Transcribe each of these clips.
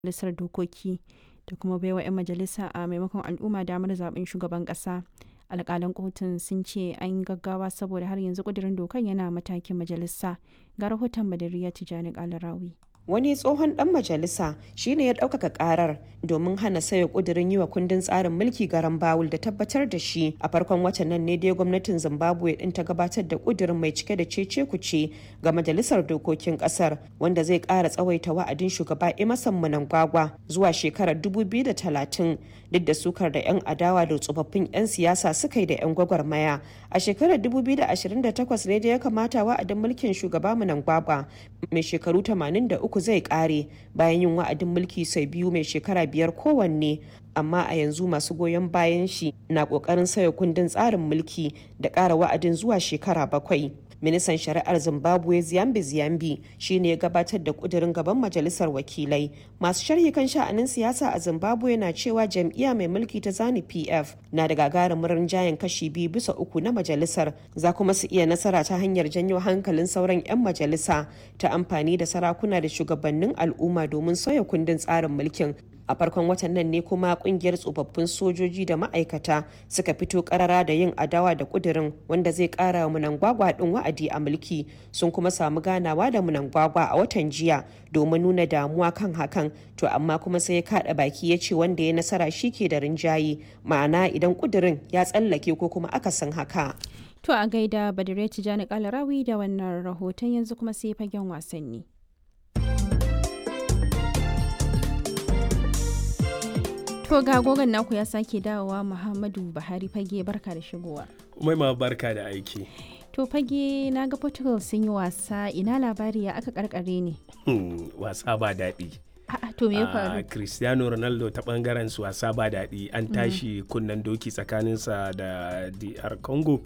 majalisar dokoki da kuma baiwa 'yan majalisa a maimakon al'umma damar zaben shugaban kasa alkalan kotun sun ce an yi gaggawa saboda har yanzu kudirin dokan yana matakin majalisa ga rahoton badariya tijjani kalarawi wani tsohon dan majalisa shine ya ɗaukaka karar domin hana sayo kudirin yi wa kundin tsarin mulki garan bawul da tabbatar da shi a farkon watan nan ne dai gwamnatin zimbabwe din ta gabatar da kudirin mai cike da cece kuce ga majalisar dokokin kasar wanda zai ƙara tsawaita wa'adin shugaba emerson mnangagwa zuwa shekarar 2030 duk da sukar da 'yan adawa da tsofaffin 'yan siyasa suka yi da 'yan gwagwarmaya a shekarar 2028 ne da ya kamata wa'adin mulkin shugaba mnangagwa mai shekaru 83 uku zai kare bayan yin wa'adin mulki sau biyu mai shekara biyar kowanne amma a yanzu masu goyon bayan shi na kokarin sauya kundin tsarin mulki da ƙara wa'adin zuwa shekara bakwai ministan shari'ar zimbabwe ziyambi ziyambi shine ya gabatar da kudirin gaban majalisar wakilai masu sharhi kan sha'anin siyasa a zimbabwe na cewa jam'iyya mai mulki ta zani pf na da gagarumin rinjayen kashi biyu bisa uku na majalisar za kuma su iya nasara ta hanyar janyo hankalin sauran 'yan majalisa ta amfani da sarakuna da shugabannin al'umma domin sauya kundin tsarin mulkin a farkon watan nan ne kuma kungiyar tsofaffin sojoji da ma'aikata suka fito karara da yin adawa da kudirin wanda zai kara munangwagwa din wa'adi a mulki sun kuma samu ganawa da munangwagwa a watan jiya domin nuna damuwa kan hakan to amma kuma sai ya kada baki ya ce wanda ya nasara shi ke da rinjaye ma'ana idan kudirin ya tsallake ko kuma akasin haka to a gaida badire tijani kalarawi da wannan rahoton yanzu kuma sai fagen wasanni To ga gogon naku ya sake dawowa Muhammadu Buhari fage barka da shigowa. Umaima barka da aiki. To fage na ga Portugal sun yi wasa ina labari ya aka karkare ne. wasa ba daɗi. A'a to me ya faru? Cristiano Ronaldo ta bangaren su wasa ba daɗi an tashi kunnen doki tsakaninsa da DR Congo.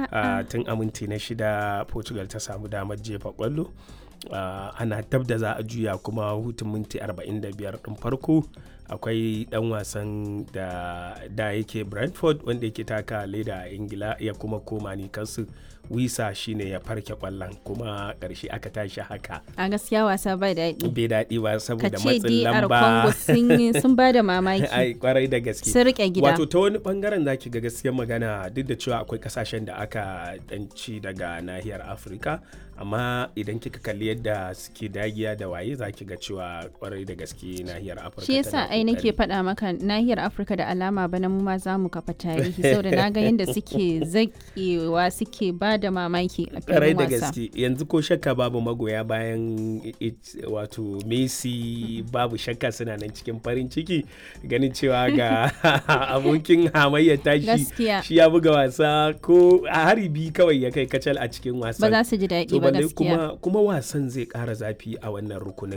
Tun aminti na shida Portugal ta samu damar jefa kwallo. Uh, ana tab da za a juya kuma hutun minti 45 ɗin farko akwai ɗan wasan da da yake brentford wanda yake taka leda a ingila ya kuma koma ni kansu wisa shine ya farke kwallon kuma ƙarshe aka tashi haka a gaskiya wasa bai daɗi bai daɗi ba saboda matsin matsin lamba Congo sun ba da mamaki ai kwarai da gaske sun rike gida wato ta wani bangaren zaki ga gaskiyar magana duk da cewa akwai kasashen da aka danci daga nahiyar afirka amma idan kika kalli yadda suke dagiya da waye zaki ga cewa kwarai da gaske nahiyar afirka shi yasa ai nake faɗa maka nahiyar afirka da alama bana mu ma za mu kafa tarihi saboda na ga yadda suke zakewa suke ba da mamaki a kwarai filin da wasa gaske yanzu ko shakka babu magoya bayan it- wato messi babu shakka suna nan cikin farin ciki ganin cewa ga abokin hamayyar tashi Gaskiya. shi ya buga wasa ko a hari biyu kawai ya kai kacal a cikin ba wasan za su ji daɗi to ba balle gaskiya kuma kuma wasan zai ƙara zafi a wannan rukunin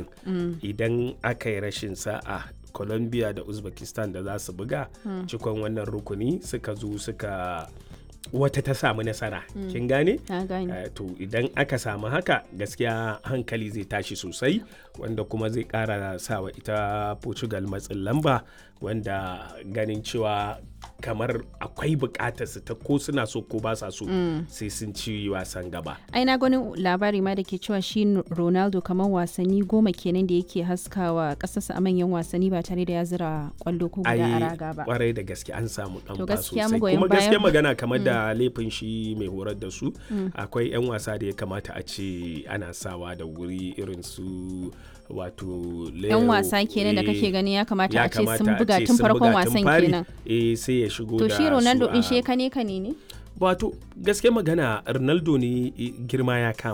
idan aka yi rashin sa'a colombia da uzbekistan da za su buga cikon wannan rukuni suka zo suka wata ta samu nasara kin gane na gane Eh, to idan aka samu haka gaskiya hankali zai tashi sosai wanda kuma zai kara sawa ita portugal matsin lamba wanda ganin cewa kamar akwai bukatar su ta ko suna so ko ba sa so sai sun ci wasan gaba ai na ganin labari ma da ke cewa shi ronaldo kamar wasanni goma kenan da yake haskawa kasarsa a manyan wasanni ba tare da ya zira kwallo ko guda a ai raga ba kwarai da gaske an samu dan To ba gaskiya sosai magoyan kuma gaskiya bayan- magana kamar da laifin shi mai horar da su akwai yan wasa da ya kamata a ce ana sawa da wuri irin su wato yan Leo, wasa kenan da eh, kake gani ya kamata ya a ce sun kamata a buga ce tun sun farkon buga tun wasan fari, kenan eh sai ya shigo to da shi ronaldo su din a- shi kane kane ne wato gaske magana ronaldo ne eh, girma ya kama